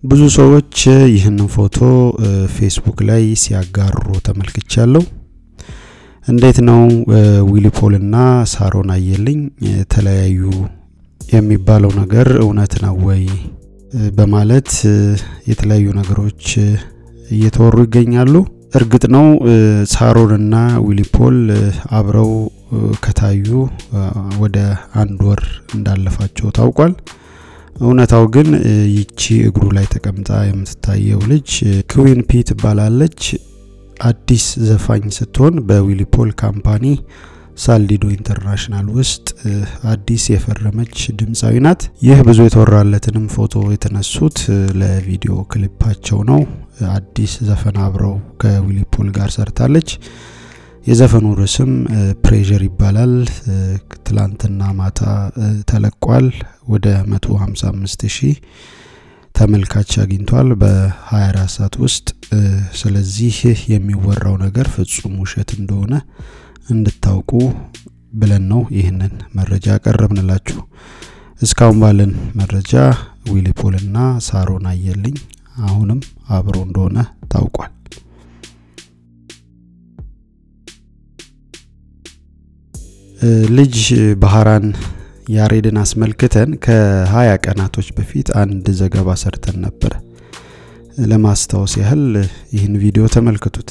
ብዙ ሰዎች ይህንን ፎቶ ፌስቡክ ላይ ሲያጋሩ ተመልክቻለሁ። እንዴት ነው ዊሊ ፖል እና ሳሮን አየልኝ ተለያዩ የሚባለው ነገር እውነት ነው ወይ በማለት የተለያዩ ነገሮች እየተወሩ ይገኛሉ። እርግጥ ነው ሳሮን እና ዊሊ ፖል አብረው ከታዩ ወደ አንድ ወር እንዳለፋቸው ታውቋል። እውነታው ግን ይቺ እግሩ ላይ ተቀምጣ የምትታየው ልጅ ክዊን ፒ ትባላለች። አዲስ ዘፋኝ ስትሆን በዊሊ ፖል ካምፓኒ ሳልዲዶ ኢንተርናሽናል ውስጥ አዲስ የፈረመች ድምፃዊ ናት። ይህ ብዙ የተወራለትንም ፎቶ የተነሱት ለቪዲዮ ክሊፓቸው ነው። አዲስ ዘፈን አብረው ከዊሊ ፖል ጋር ሰርታለች። የዘፈኑ ርዕስም ፕሬዠር ይባላል። ትላንትና ማታ ተለቋል። ወደ 155 ሺህ ተመልካች አግኝቷል በ24 ሰዓት ውስጥ። ስለዚህ የሚወራው ነገር ፍጹም ውሸት እንደሆነ እንድታውቁ ብለን ነው ይህንን መረጃ ያቀረብንላችሁ። እስካሁን ባለን መረጃ ዊሊ ፖል እና ሳሮን አየልኝ አሁንም አብሮ እንደሆነ ታውቋል። ልጅ ባህራን ያሬድን አስመልክተን ከሀያ ቀናቶች በፊት አንድ ዘገባ ሰርተን ነበር። ለማስታወስ ያህል ይህን ቪዲዮ ተመልክቱት።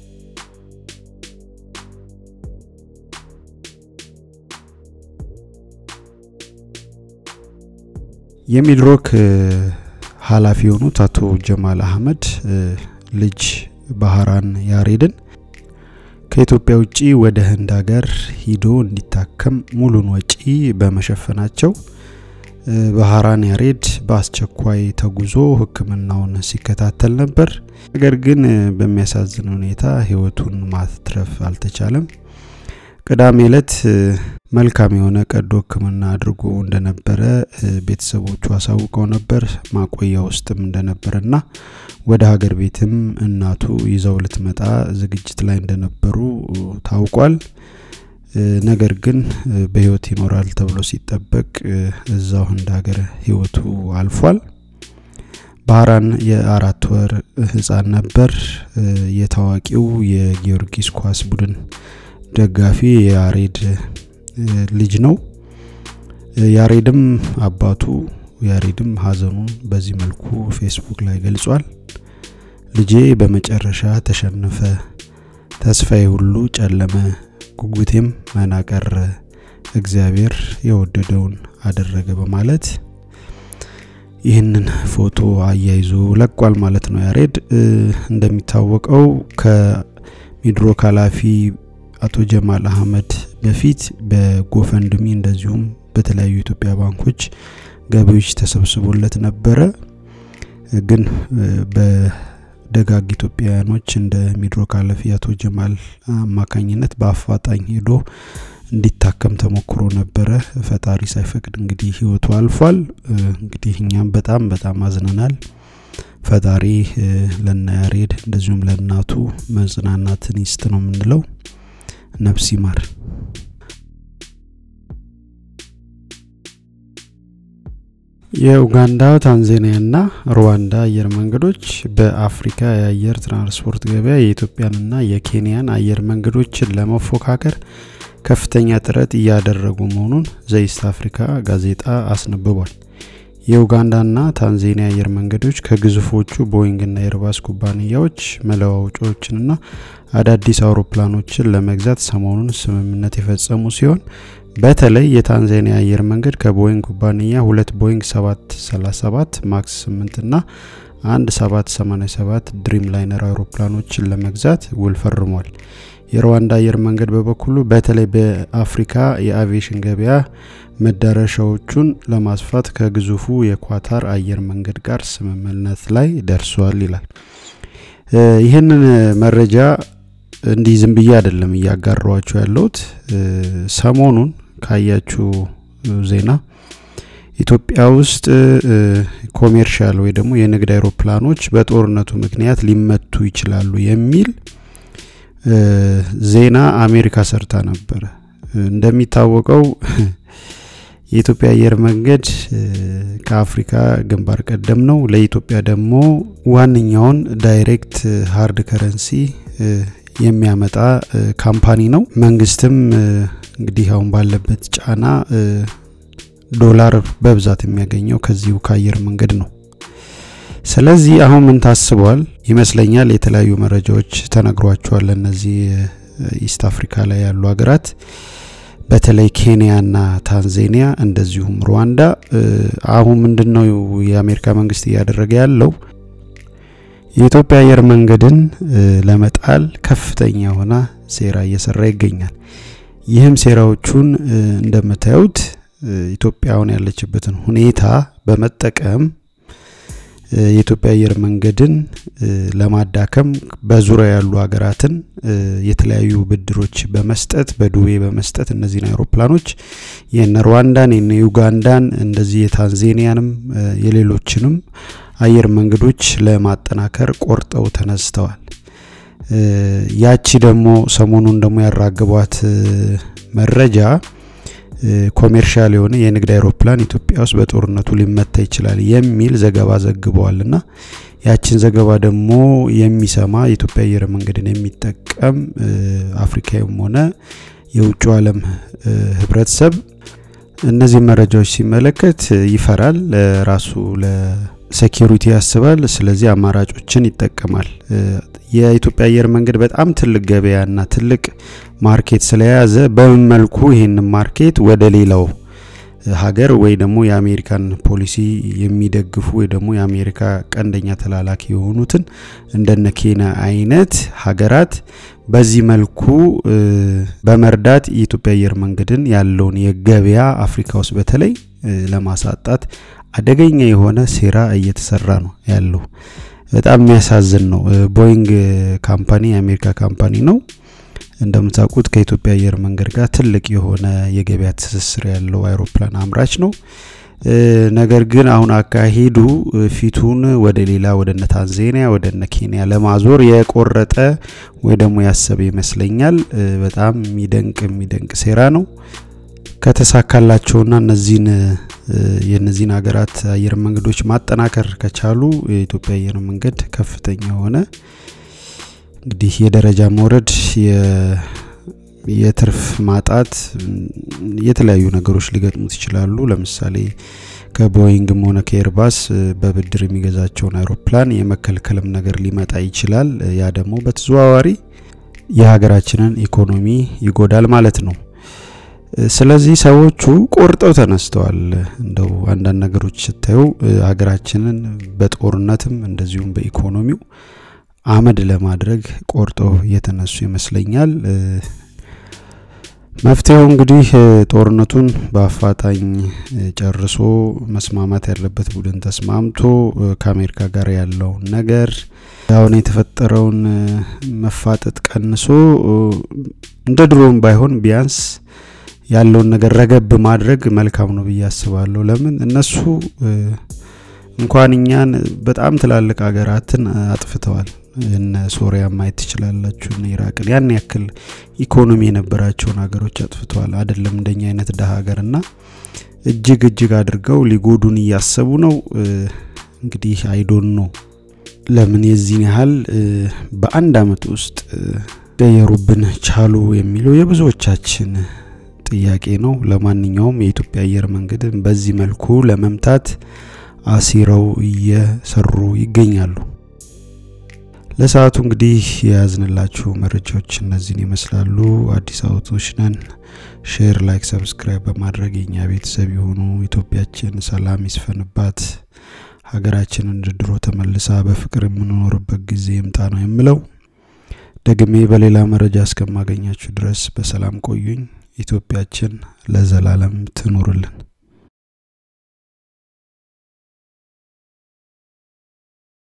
የሚድሮክ ኃላፊ የሆኑት አቶ ጀማል አህመድ ልጅ ባህራን ያሬድን ከኢትዮጵያ ውጪ ወደ ህንድ ሀገር ሂዶ እንዲታከም ሙሉን ወጪ በመሸፈናቸው ባህራን ያሬድ በአስቸኳይ ተጉዞ ሕክምናውን ሲከታተል ነበር። ነገር ግን በሚያሳዝን ሁኔታ ህይወቱን ማትረፍ አልተቻለም። ቅዳሜ ዕለት መልካም የሆነ ቀዶ ሕክምና አድርጎ እንደነበረ ቤተሰቦቹ አሳውቀው ነበር። ማቆያ ውስጥም እንደነበረና ወደ ሀገር ቤትም እናቱ ይዘው ልትመጣ ዝግጅት ላይ እንደነበሩ ታውቋል። ነገር ግን በህይወት ይኖራል ተብሎ ሲጠበቅ እዛው ህንድ ሀገር ህይወቱ አልፏል። ባህራን የአራት ወር ህፃን ነበር። የታዋቂው የጊዮርጊስ ኳስ ቡድን ደጋፊ የያሬድ ልጅ ነው። ያሬድም አባቱ ያሬድም ሀዘኑን በዚህ መልኩ ፌስቡክ ላይ ገልጿል። ልጄ በመጨረሻ ተሸነፈ፣ ተስፋዬ ሁሉ ጨለመ፣ ጉጉቴም መና ቀረ፣ እግዚአብሔር የወደደውን አደረገ በማለት ይህንን ፎቶ አያይዞ ለቋል ማለት ነው። ያሬድ እንደሚታወቀው ከሚድሮክ ኃላፊ አቶ ጀማል አህመድ በፊት በጎፈንድሚ እንደዚሁም በተለያዩ የኢትዮጵያ ባንኮች ገቢዎች ተሰብስቦለት ነበረ። ግን በደጋግ ኢትዮጵያውያኖች እንደ ሚድሮክ ኃላፊ አቶ ጀማል አማካኝነት በአፋጣኝ ሄዶ እንዲታከም ተሞክሮ ነበረ። ፈጣሪ ሳይፈቅድ እንግዲህ ህይወቱ አልፏል። እንግዲህ እኛም በጣም በጣም አዝነናል። ፈጣሪ ለና ያሬድ እንደዚሁም ለእናቱ መጽናናትን ይስጥ ነው የምንለው። ነፍስ ይማር። የኡጋንዳ ታንዛኒያና ሩዋንዳ አየር መንገዶች በአፍሪካ የአየር ትራንስፖርት ገበያ የኢትዮጵያንና የኬንያን አየር መንገዶችን ለመፎካከር ከፍተኛ ጥረት እያደረጉ መሆኑን ዘኢስት አፍሪካ ጋዜጣ አስነብቧል። የኡጋንዳና ታንዛኒያ አየር መንገዶች ከግዙፎቹ ቦይንግና ኤርባስ ኩባንያዎች መለዋወጫዎችንና አዳዲስ አውሮፕላኖችን ለመግዛት ሰሞኑን ስምምነት የፈጸሙ ሲሆን በተለይ የታንዛኒያ አየር መንገድ ከቦይንግ ኩባንያ ሁለት ቦይንግ 737 ማክስ 8 እና አንድ 787 ድሪም ላይነር አውሮፕላኖችን ለመግዛት ውል ፈርሟል። የሩዋንዳ አየር መንገድ በበኩሉ በተለይ በአፍሪካ የአቪዬሽን ገበያ መዳረሻዎቹን ለማስፋት ከግዙፉ የኳታር አየር መንገድ ጋር ስምምነት ላይ ደርሷል ይላል። ይህንን መረጃ እንዲህ ዝም ብዬ አይደለም እያጋራዋችሁ ያለሁት። ሰሞኑን ካያችሁ ዜና ኢትዮጵያ ውስጥ ኮሜርሻል ወይ ደግሞ የንግድ አይሮፕላኖች በጦርነቱ ምክንያት ሊመቱ ይችላሉ የሚል ዜና አሜሪካ ሰርታ ነበረ። እንደሚታወቀው የኢትዮጵያ አየር መንገድ ከአፍሪካ ግንባር ቀደም ነው። ለኢትዮጵያ ደግሞ ዋነኛውን ዳይሬክት ሀርድ ከረንሲ የሚያመጣ ካምፓኒ ነው። መንግስትም እንግዲህ አሁን ባለበት ጫና ዶላር በብዛት የሚያገኘው ከዚሁ ከአየር መንገድ ነው። ስለዚህ አሁን ምን ታስቧል ይመስለኛል፣ የተለያዩ መረጃዎች ተነግሯቸዋል። እነዚህ ኢስት አፍሪካ ላይ ያሉ ሀገራት በተለይ ኬንያና ታንዛኒያ እንደዚሁም ሩዋንዳ አሁን ምንድን ነው የአሜሪካ መንግስት እያደረገ ያለው የኢትዮጵያ አየር መንገድን ለመጣል ከፍተኛ የሆነ ሴራ እየሰራ ይገኛል። ይህም ሴራዎቹን እንደምታዩት ኢትዮጵያውን ያለችበትን ሁኔታ በመጠቀም የኢትዮጵያ አየር መንገድን ለማዳከም በዙሪያ ያሉ ሀገራትን የተለያዩ ብድሮች በመስጠት በዱቤ በመስጠት እነዚህን አውሮፕላኖች የነ ሩዋንዳን የነ ዩጋንዳን እንደዚህ የታንዜኒያንም የሌሎችንም አየር መንገዶች ለማጠናከር ቆርጠው ተነስተዋል። ያቺ ደግሞ ሰሞኑን ደግሞ ያራግቧት መረጃ ኮሜርሻል የሆነ የንግድ አይሮፕላን ኢትዮጵያ ውስጥ በጦርነቱ ሊመታ ይችላል የሚል ዘገባ ዘግበዋል እና ያችን ዘገባ ደግሞ የሚሰማ የኢትዮጵያ አየር መንገድን የሚጠቀም አፍሪካዊም ሆነ የውጭ ዓለም ህብረተሰብ እነዚህ መረጃዎች ሲመለከት ይፈራል፣ ራሱ ለሴኪሪቲ ያስባል። ስለዚህ አማራጮችን ይጠቀማል። የኢትዮጵያ አየር መንገድ በጣም ትልቅ ገበያና ትልቅ ማርኬት ስለያዘ በምን መልኩ ይህን ማርኬት ወደ ሌላው ሀገር ወይ ደግሞ የአሜሪካን ፖሊሲ የሚደግፉ ወይ ደግሞ የአሜሪካ ቀንደኛ ተላላኪ የሆኑትን እንደነ ኬንያ አይነት ሀገራት በዚህ መልኩ በመርዳት የኢትዮጵያ አየር መንገድን ያለውን የገበያ አፍሪካ ውስጥ በተለይ ለማሳጣት አደገኛ የሆነ ሴራ እየተሰራ ነው ያለው። በጣም የሚያሳዝን ነው። ቦይንግ ካምፓኒ የአሜሪካ ካምፓኒ ነው። እንደምታውቁት ከኢትዮጵያ አየር መንገድ ጋር ትልቅ የሆነ የገበያ ትስስር ያለው አይሮፕላን አምራች ነው። ነገር ግን አሁን አካሄዱ ፊቱን ወደ ሌላ ወደነ ታንዛኒያ ወደነ ኬንያ ለማዞር የቆረጠ ወይ ደግሞ ያሰበ ይመስለኛል። በጣም የሚደንቅ የሚደንቅ ሴራ ነው። ከተሳካላቸውና እነዚህን የነዚህን ሀገራት አየር መንገዶች ማጠናከር ከቻሉ የኢትዮጵያ አየር መንገድ ከፍተኛ የሆነ እንግዲህ የደረጃ መውረድ የትርፍ ማጣት የተለያዩ ነገሮች ሊገጥሙት ይችላሉ። ለምሳሌ ከቦይንግም ሆነ ከኤርባስ በብድር የሚገዛቸውን አይሮፕላን የመከልከልም ነገር ሊመጣ ይችላል። ያ ደግሞ በተዘዋዋሪ የሀገራችንን ኢኮኖሚ ይጎዳል ማለት ነው። ስለዚህ ሰዎቹ ቆርጠው ተነስተዋል። እንደው አንዳንድ ነገሮች ስታዩ ሀገራችንን በጦርነትም እንደዚሁም በኢኮኖሚው አመድ ለማድረግ ቆርጠው የተነሱ ይመስለኛል። መፍትሄው እንግዲህ ጦርነቱን በአፋጣኝ ጨርሶ መስማማት ያለበት ቡድን ተስማምቶ ከአሜሪካ ጋር ያለውን ነገር አሁን የተፈጠረውን መፋጠጥ ቀንሶ እንደ ድሮም ባይሆን ቢያንስ ያለውን ነገር ረገብ ማድረግ መልካም ነው ብዬ አስባለሁ። ለምን እነሱ እንኳን እኛን በጣም ትላልቅ ሀገራትን አጥፍተዋል። እነ ሶሪያ ማየት ትችላላችሁ፣ እነ ኢራቅን ያን ያክል ኢኮኖሚ የነበራቸውን ሀገሮች አጥፍተዋል። አይደለም እንደኛ አይነት ደሀ ሀገርና እጅግ እጅግ አድርገው ሊጎዱን እያሰቡ ነው። እንግዲህ አይዶን ነው ለምን የዚህን ያህል በአንድ አመት ውስጥ ገየሩብን ቻሉ የሚለው የብዙዎቻችን ጥያቄ ነው። ለማንኛውም የኢትዮጵያ አየር መንገድን በዚህ መልኩ ለመምታት አሲረው እየሰሩ ይገኛሉ። ለሰዓቱ እንግዲህ የያዝንላችሁ መረጃዎች እነዚህን ይመስላሉ። አዲስ አበቦች ነን። ሼር፣ ላይክ፣ ሰብስክራይብ በማድረግ የኛ ቤተሰብ የሆኑ ኢትዮጵያችን ሰላም ይስፈንባት፣ ሀገራችን እንደ ድሮ ተመልሳ በፍቅር የምንኖርበት ጊዜ ይምጣ ነው የምለው። ደግሜ በሌላ መረጃ እስከማገኛችሁ ድረስ በሰላም ቆዩኝ። ኢትዮጵያችን ለዘላለም ትኑርልን።